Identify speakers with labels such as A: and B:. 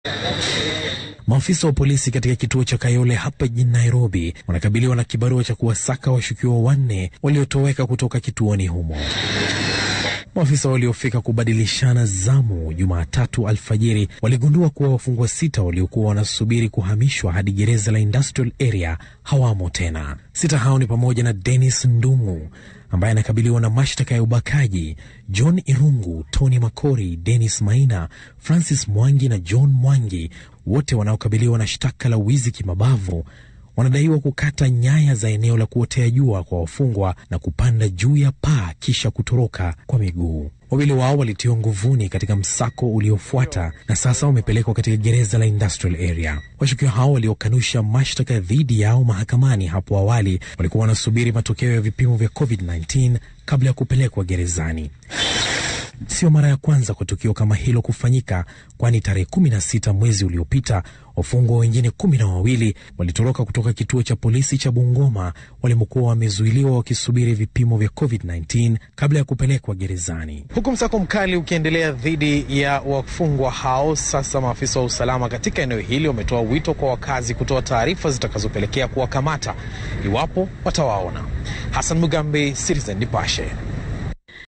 A: Maafisa wa polisi katika kituo cha Kayole hapa jijini Nairobi wanakabiliwa na kibarua cha kuwasaka washukiwa wanne waliotoweka kutoka kituoni humo. Maafisa waliofika kubadilishana zamu Jumatatu alfajiri waligundua kuwa wafungwa sita waliokuwa wanasubiri kuhamishwa hadi gereza la Industrial Area hawamo tena. Sita hao ni pamoja na Dennis Ndumu ambaye anakabiliwa na mashtaka ya ubakaji, John Irungu, Tony Makori, Dennis Maina, Francis Mwangi na John Mwangi, wote wanaokabiliwa na shtaka la wizi kimabavu wanadaiwa kukata nyaya za eneo la kuotea jua kwa wafungwa na kupanda juu ya paa kisha kutoroka kwa miguu. Wawili wao walitiwa nguvuni katika msako uliofuata na sasa wamepelekwa katika gereza la Industrial Area. Washukiwa hao waliokanusha mashtaka dhidi yao mahakamani hapo awali walikuwa wanasubiri matokeo ya vipimo vya COVID-19 kabla ya kupelekwa gerezani. Sio mara ya kwanza kwa tukio kama hilo kufanyika, kwani tarehe kumi na sita mwezi uliopita wafungwa wengine kumi na wawili walitoroka kutoka kituo cha polisi cha Bungoma walimokuwa wamezuiliwa wakisubiri vipimo vya COVID-19 kabla ya kupelekwa gerezani. Huku msako mkali ukiendelea dhidi ya wafungwa hao, sasa maafisa wa usalama katika eneo hili wametoa wito kwa wakazi kutoa taarifa zitakazopelekea kuwakamata iwapo watawaona. Hassan Mugambi, Citizen Nipashe.